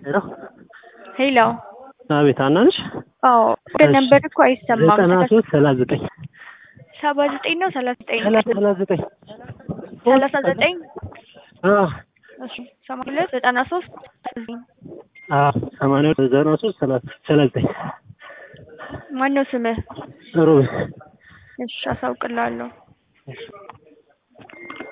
ሄሎ ሄሎ አቤት ሀና ነሽ? አዎ ወደ ነበር እኮ አይሰማም። ዘጠና ሶስት ሰላሳ ዘጠኝ ሰባ ዘጠኝ ነው ሰላሳ ዘጠኝ ሰላሳ ሰላሳ ዘጠኝ ሰላሳ ዘጠኝ አዎ እሺ ሰማንያ ሁለት ዘጠና ሶስት አዎ ሰማንያ ሁለት ዘጠና ሶስት ሰላሳ ሰላሳ ዘጠኝ ማነው ስምህ? ሮቤል እሺ አሳውቅልሃለሁ።